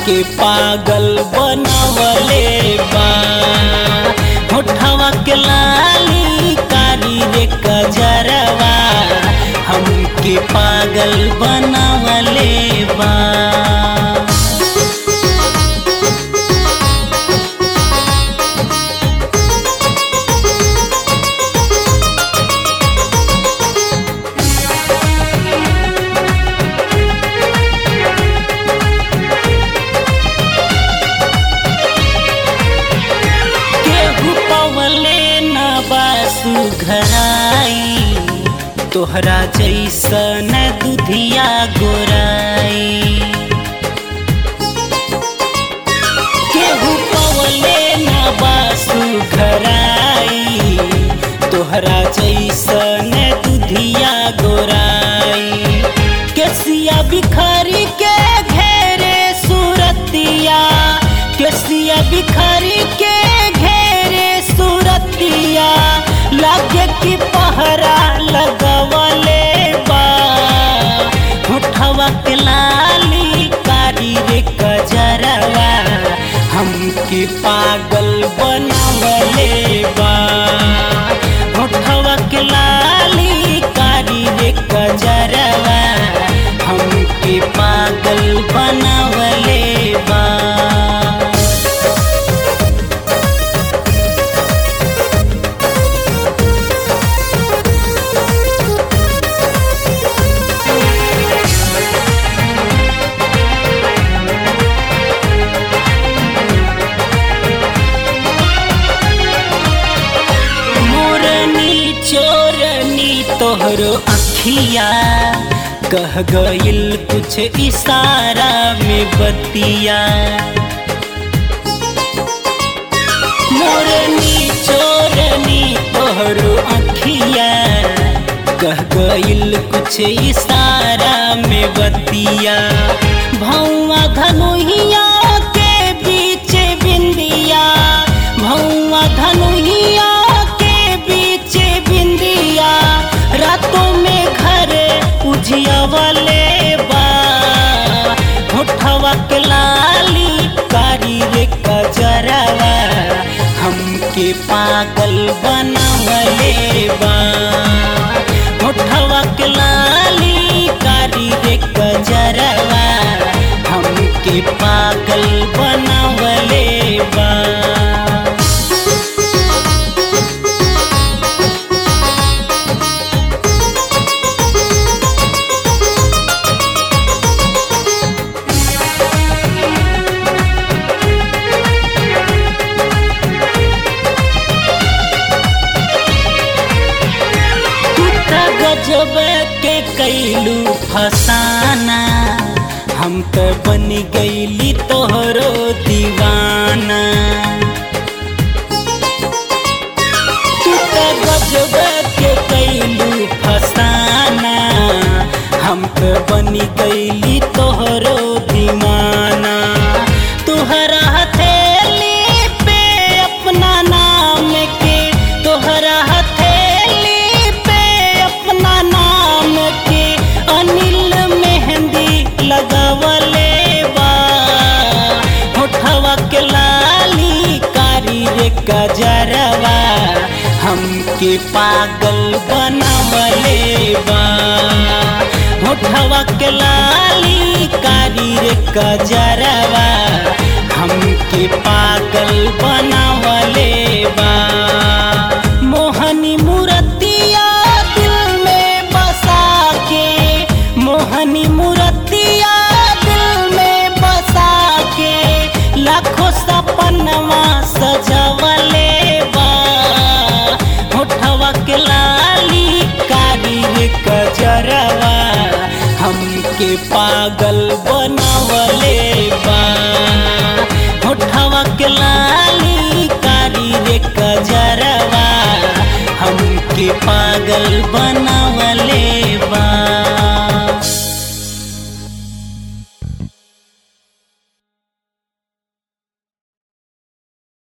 हमके पागल बनवले बा होठवा के लाली कारी रे कजरवा हमके पागल बनवले बा केहू पवले न बासु घराई तोहरा जैसन दुधिया गोराई केहू पवले न बासु घराई तोहरा जैसन दुधिया गोराई केसिया बिखरी के घेरे सूरतिया केसिया बिखरी के घेरे सूरतिया लागे कि पहरा लगवले बा होठवा के लाली कारी रे कजरवा हमके पागल बनवले बा होठवा के लाली कारी रे कजरवा हमके पागल बनवले बा मोरनी चोरनी तोहरो अखिया कह गइल कुछ इशारा में बतिया मोरनी चोरनी तोहरो अखिया कह गइल कुछ इशारा में बतिया भौआ धनुहिया के बीच बिंदिया भौआ धनुहिया के बीच बिंदिया रातों में घर उजियावले बा होठवा के लाली कारी रे कजरवा हमके पागल बनवले बा होठवा के लाली कारी रे कजरवा हमके पागल बनवले बा तू त गजब के कैलू फसाना हम त बन गईली तोहरो दीवाना तू त गजब के कैलू फसाना हम त बन गईली तोहरो दीवाना तुहरा हथेली पे अपना नाम के तोहरा हथेली पे अपना नाम के अनिल मेहंदी लगवले बा होठवा के लाली कारी रे कजरवा हमके पागल बनवले बा होठवा के लाली कारी रे कजरवा हमके पागल बनवले बा मोहनी मूर्तिया दिल में बसा के मोहनी मूर्तिया दिल में बसा के लाखों सपनवा सजवले बा होठवा के लाली कारी रे कजरवा हमके पागल बनवले बा होठवा के लाली कारी रे कजरवा हमके पागल बनवले